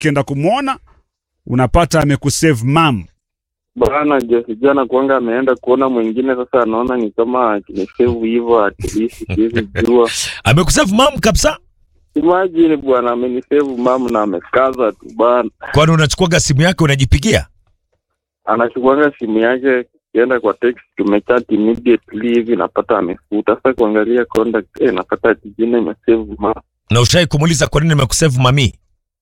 ukienda kumwona unapata amekusave mam. Bana Jesse jana kuanga ameenda kuona mwingine, sasa anaona ni kama akinisave hivyo, at least siwezi jua. Amekusave mam kabisa. Imagine bwana, amenisave mam na amekaza tu bana, Kwani unachukuaga simu yake unajipigia? anachukuanga simu yake kienda kwa text, tumechat immediately hivi, napata amefuta. Sasa kuangalia contact, eh, napata ati jina imesave mam. Na ushai kumuuliza kwa nini amekusave mami?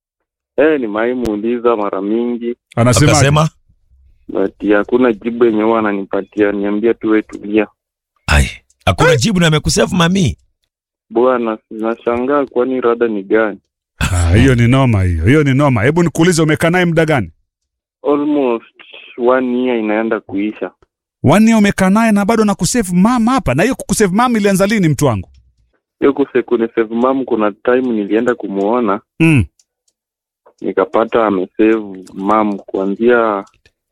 Eh, nimaimuuliza mara mingi Anasema Akasema but hakuna jibu yenye huwa ananipatia, niambia tu wewe tulia. ai, hakuna jibu na amekusave mami. Bwana, nashangaa kwani rada ni gani? "Ah, hiyo ni noma, hiyo hiyo ni noma. Hebu nikuulize, umekaa naye muda gani? Almost one year inaenda kuisha. Wanne umekaa naye na bado nakusave mam hapa. Na hiyo kukusave mam ilianza lini, mtu wangu? Hiyo kusekunde mam, kuna time nilienda kumuona Mm. nikapata amesave mam kuanzia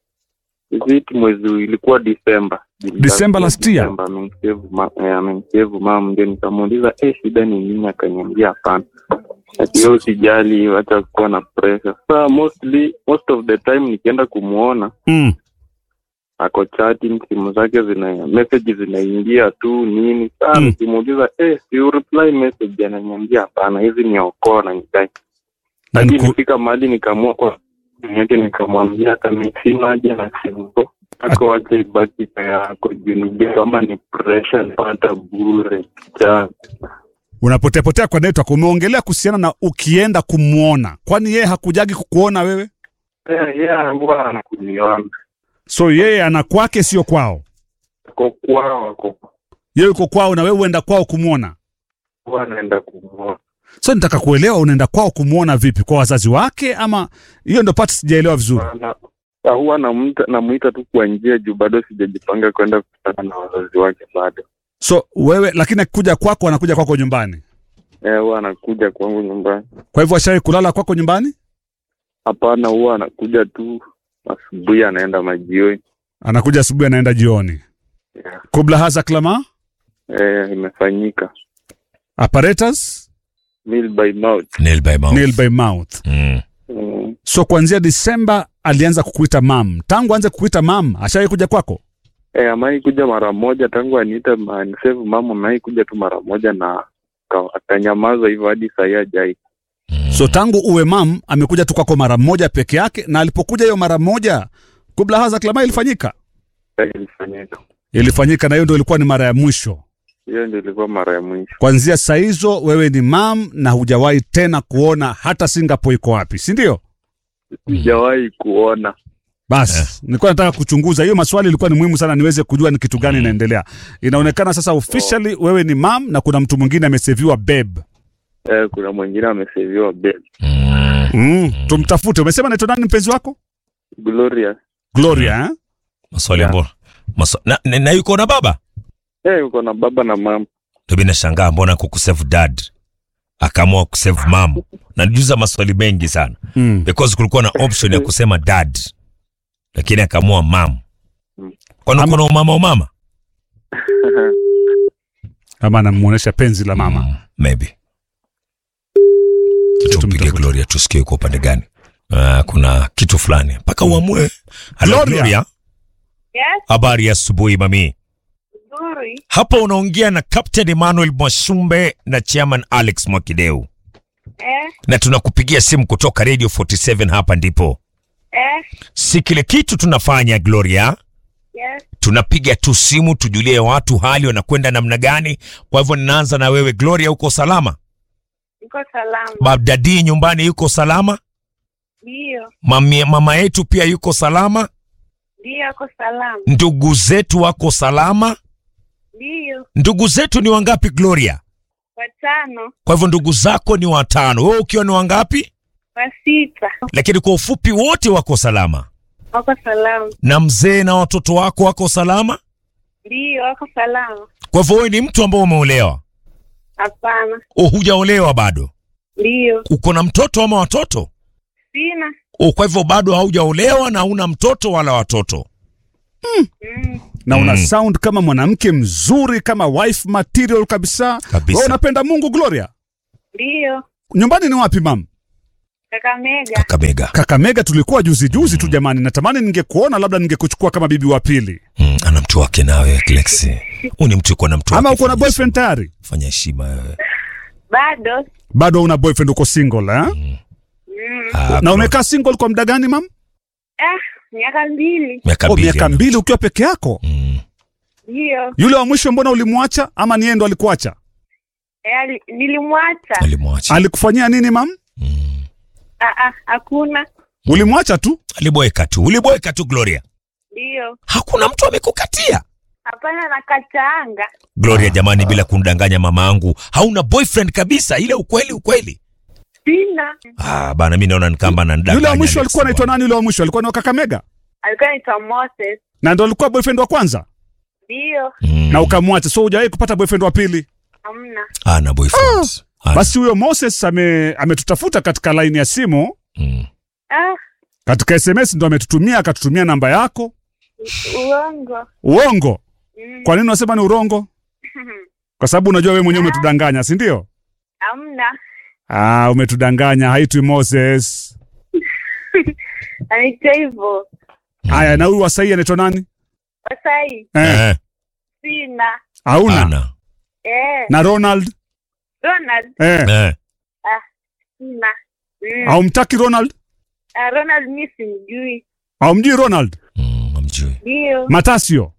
visit mwezi ilikuwa Disemba. December last year? December amemsave ma- eh, amemsave mam, ndio nikamuuliza eh, shida ni nini? Akaniambia hapana, ati wewe usijali, acha kuwa na pressure. Sasa mostly most of the time nikienda kumuona Mm. ako chatting, simu zake zina message zinaingia tu nini. Sasa Mm. nikimuuliza eh, si you reply message, ananiambia hapana, hizi ni okoa na nikai Na hadi niku- nifika mahali nikaamua kwa yake nikamwambia hata mi sina haja na simu ako wacha ibaki kwa yako juu nijue kama ni pressure napata bure cha Unapotea potea kwa network. Umeongelea kuhusiana na ukienda kumwona, kwani yeye hakujagi kukuona wewe? Eh, yeah, huwa anakuniona So yeye ana kwake, sio kwao. ako kwao, ako Yeye yuko kwao na wewe uenda kwao kumwona. huwa anaenda kumwona So nitaka kuelewa unaenda kwao kumwona vipi, kwa wazazi wake ama? Hiyo ndo part sijaelewa vizuri. Ana- na huwa namuita namuita tu kwa njia juu bado sijajipanga kwenda kukutana na wazazi wake bado. So wewe, lakini akikuja kwako, anakuja kwako nyumbani. Eh, huwa anakuja kwangu nyumbani. Kwa hivyo ashawahi kulala kwako nyumbani? Hapana, huwa anakuja tu asubuhi, anaenda majioni. Anakuja asubuhi, anaenda jioni. Yeah. Kubla haza klama Eh, imefanyika apparatus meal by mouth. Nail by mouth. nail by mouth. Mm. Mm. So kuanzia Disemba alianza kukuita mam. Tangu anze kukuita mam, ashawahi kuja kwako? Eh, amai kuja mara moja tangu aniite save mama, amai kuja tu mara moja na ka- akanyamaza hivyo hadi sahii hajai. Mm. So tangu uwe mam amekuja tu kwako mara moja peke yake, na alipokuja hiyo mara moja, kubla haza klama ilifanyika Eh, Ilifanyika ilifanyika, na hiyo ndio ilikuwa ni mara ya mwisho. hiyo, ndio ilikuwa mara ya mwisho. Kuanzia saa hizo wewe ni mam na hujawahi tena kuona hata Singapore iko wapi, si ndio? Sijawahi kuona Basi nilikuwa nataka kuchunguza hiyo maswali, ilikuwa ni muhimu sana niweze kujua ni kitu gani inaendelea. Inaonekana sasa officially wewe ni mam na kuna mtu mwingine ameseviwa babe. eh, kuna mwingine ameseviwa bed Mm. Mm. Tumtafute. Umesema naitwa nani mpenzi wako? Gloria. Gloria eh? Maswali Yeah. bora. Maswa... Na, na, na yuko na baba? Eh, uko na baba na mama. Ndio mimi nashangaa mbona kukusave dad akaamua kusave mom. Najiuliza maswali mengi sana Mm. because kulikuwa na option ya kusema dad lakini akaamua mom. Kwani Ama- kuna umama umama? Ama anamuonesha penzi la mama. Mm, maybe. Tumpige Tumtafute. Gloria tusikie kwa upande gani. Uh, kuna kitu fulani mpaka uamue. Hello Gloria. Gloria. Yes, Habari ya asubuhi mami. nzuri. Hapa unaongea na Captain Emmanuel Mwashumbe na Chairman Alex Mwakideu, Eh, na tunakupigia simu kutoka Radio 47. Hapa ndipo eh, si kile kitu tunafanya Gloria, yes. tunapiga tu simu tujulie watu hali wanakwenda namna gani. Kwa hivyo ninaanza na wewe Gloria, uko salama? Niko salama. Babdadi nyumbani yuko salama? Ndio, Mami, mama yetu pia yuko salama? ndio, ako salama. Ndugu zetu wako salama? Ndio, Ndugu zetu ni wangapi Gloria? watano, Kwa hivyo ndugu zako ni watano, wewe ukiwa ni wangapi? wa sita, Lakini kwa ufupi wote wako salama, wako salama. na mzee na watoto wako wako salama. Ndio, wako salama. Kwa hivyo wewe ni mtu ambao umeolewa, Hapana. o hujaolewa bado, Ndio, uko na mtoto ama watoto? sina. O, kwa hivyo bado haujaolewa na huna mtoto wala watoto. Mm. Na una Mm. sound kama mwanamke mzuri kama wife material kabisa. Kabisa. Wewe unapenda Mungu Gloria. Ndio, Nyumbani ni wapi mam? Kakamega. Kakamega. Kakamega tulikuwa juzi juzi tu jamani, natamani ningekuona, labda ningekuchukua kama bibi wa pili. Mm, ana mtu wake nawe Lexi. Huyu ni mtu uko na mtu Ama wake. uko na Fanya boyfriend tayari? heshima. Fanya heshima wewe. Bado. Bado una boyfriend, uko single eh? Mm. Ah, Na bro. umekaa single kwa muda gani mam? Ah, miaka mbili. miaka Oh, mbili. miaka ana. mbili ukiwa peke yako. Mm. Ndio. Yule wa mwisho mbona ulimwacha ama ni yeye ndo alikuacha? Eh, ali- nilimwacha. Alimwacha. Alikufanyia nini mam? Mm. Ah, ah, hakuna. Ulimwacha tu? Aliboeka tu. Uliboeka tu Gloria. Ndio. Hakuna mtu amekukatia. Hapana, nakataanga. Gloria jamani, bila kundanganya mamaangu, hauna boyfriend kabisa, ile ukweli ukweli. Sina. Ah, bana mimi naona ni kama ananidanganya. Yule wa mwisho Alex alikuwa anaitwa bwana. nani? Yule wa mwisho alikuwa ni wa Kakamega Alikuwa anaitwa Moses. na ndo alikuwa boyfriend wa kwanza Ndio. Mm. na ukamwacha, so hujawahi kupata boyfriend wa pili. Hamna. Ana boyfriend. Ana. Basi huyo Moses ame ametutafuta katika laini ya simu, Mm. Ah, katika SMS ndo ametutumia, akatutumia namba yako. uongo. Uongo. Mm. Kwa nini unasema ni urongo? Kwa sababu unajua wewe mwenyewe umetudanganya, si ndio? Hamna. Ah, umetudanganya. Haitwi Moses. Anaitwa hivyo. Haya, na huyu wa sahii anaitwa nani? Kwa sahii Eh, Eh, sina. hauna ana. Eh, na Ronald Ronald eh, Eh. sina. Mm. haumtaki Ronald? Ah, Ronald mi simjui. Haumjui Ronald? Mm, hamjui. Ndio. Matasio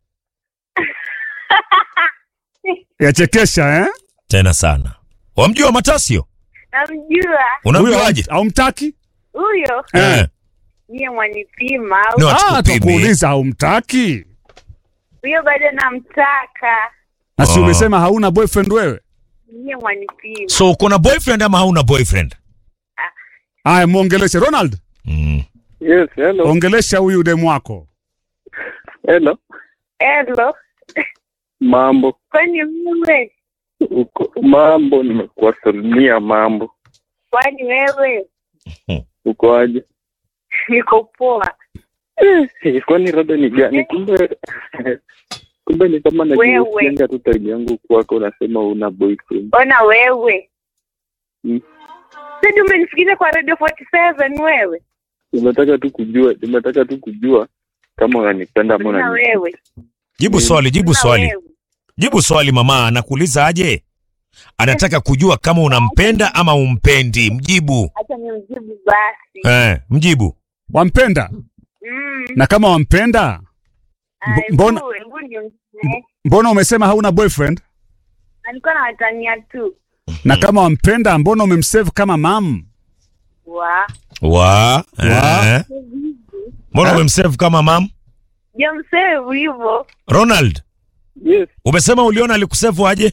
yachekesha eh? Tena sana. Wamjua Matasio? Namjua Unamjuaje? Huyo haumtaki? huyo. Eh. Eh. Niye mwanipima au- No, Ah, hatukupimi. tukuuliza haumtaki, huyo bado namtaka. na si Oh. umesema hauna boyfriend wewe? Niye mwanipima. So uko na boyfriend ama hauna boyfriend? Aya, muongeleshe Ronald, Mm. Yes, hello. ongelesha huyu demu wako. Hello. Hello. Mambo. Kwani wewe? Uko mambo nimekuwasalimia mambo. Kwani wewe? Uko aje? Niko poa. Eh, kwani rada ni gani? Kumbe kumbe ni kama Wewe. najiusianga tu time yangu kwako unasema una boyfriend. Ona wewe. Mm. Sasa umenifikiza kwa Radio 47 wewe. Nimetaka tu kujua, nimetaka tu kujua kama unanipenda ama Na unani. wewe. Jibu swali, jibu Na swali. wewe. Jibu swali mama, anakuuliza aje? Anataka kujua kama unampenda ama umpendi. Mjibu. Acha nimjibu basi. Eh, mjibu. Wampenda? Mm. Na kama wampenda, Ai, mbona- hebu- hebu niongee. mbona umesema hauna boyfriend? Alikuwa anawatania tu. Na kama wampenda, mbona umemsave kama mam? Wa. Wa. Eh. Mbona umemsave kama mam? Jamsevu hivyo. Ronald, Yes, umesema uliona alikusave aje?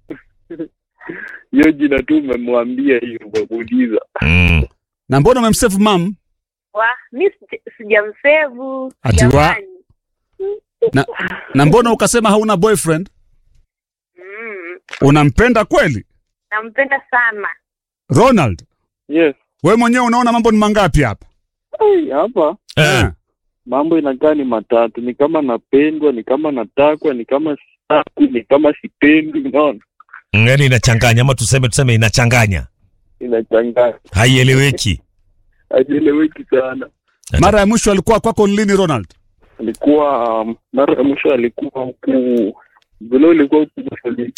hiyo jina tu umemwambia hiyo umemuuliza. Mm. Na mbona umemsave mam? Wa. Mi sija- sijamsevu. Ati wa- Jamani. Na, na mbona ukasema hauna boyfriend? Mm. Unampenda kweli? Nampenda sana. Ronald, Yes. we mwenyewe unaona mambo ni mangapi hapa? Ai, hapa Eh. mambo inakaa ni matatu, ni kama napendwa, ni kama natakwa, ni kama sitaki, ni kama sipendi. Unaona, Yaani inachanganya ama tuseme tuseme inachanganya. inachanganya, Haieleweki. hajieleweki sana. Mara ya mwisho alikuwa kwako ni lini Ronald? Alikuwa um, mara ya mwisho alikuwa huku vile, ilikuwa huku Mashariki.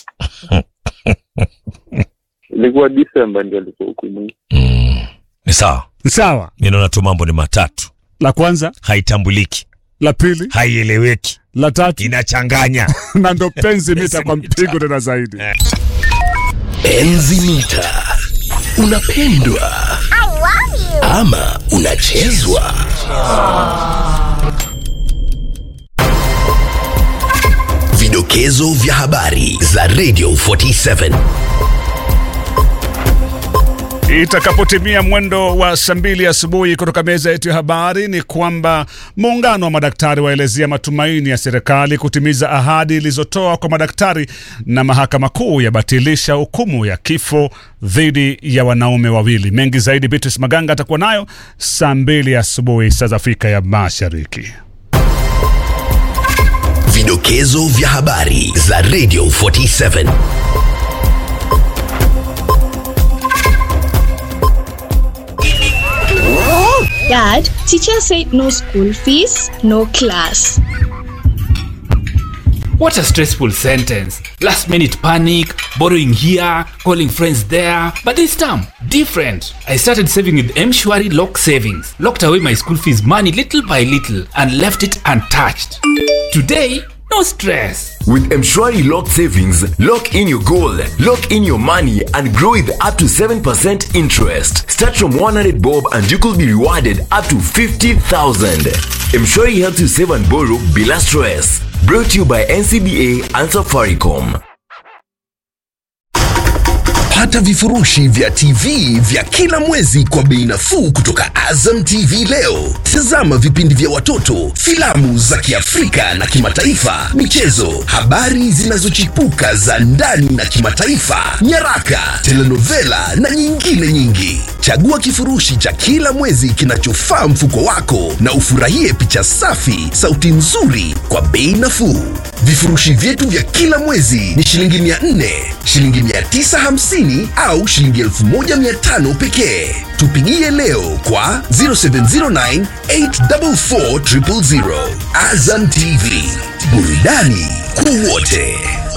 ilikuwa Disemba ndio alikuwa huku mwingi. Mm. Ni sawa. Sawa. Mimi naona tu mambo ni matatu. La kwanza, Haitambuliki, la pili, haieleweki, la tatu inachanganya. na ndo penzi mita kwa mpigo tena zaidi. Enzi mita. Unapendwa ama unachezwa? Vidokezo vya habari za Radio 47. Itakapotimia mwendo wa saa mbili asubuhi kutoka meza yetu ya habari ni kwamba muungano wa madaktari waelezea matumaini ya serikali kutimiza ahadi ilizotoa kwa madaktari, na mahakama kuu yabatilisha hukumu ya kifo dhidi ya wanaume wawili. Mengi zaidi, Beatrice Maganga atakuwa nayo saa mbili asubuhi saa za Afrika ya Mashariki. Vidokezo vya habari za Radio 47. Dad, teacher said no school fees, no class. What a stressful sentence. Last minute panic, borrowing here, calling friends there. But this time, different. I started saving with Mshwari Lock Savings, locked away my school fees money little by little, and left it untouched. Today, no stress. With Mshwari Lock Savings, lock in your goal, lock in your money, and grow with up to 7% interest. Start from 100 bob and you could be rewarded up to 50,000. Mshwari helps you save and borrow bila stress. Brought to you by NCBA and Safaricom. Pata vifurushi vya TV vya kila mwezi kwa bei nafuu kutoka Azam TV leo. Tazama vipindi vya watoto, filamu za Kiafrika na kimataifa, michezo, habari zinazochipuka za ndani na kimataifa, nyaraka, telenovela na nyingine nyingi. Chagua kifurushi cha kila mwezi kinachofaa mfuko wako na ufurahie picha safi, sauti nzuri kwa bei nafuu. Vifurushi vyetu vya kila mwezi ni shilingi 400, shilingi 950 au shilingi 1500 pekee. Tupigie leo kwa 0709 844 000. Azam TV, burudani kwa wote.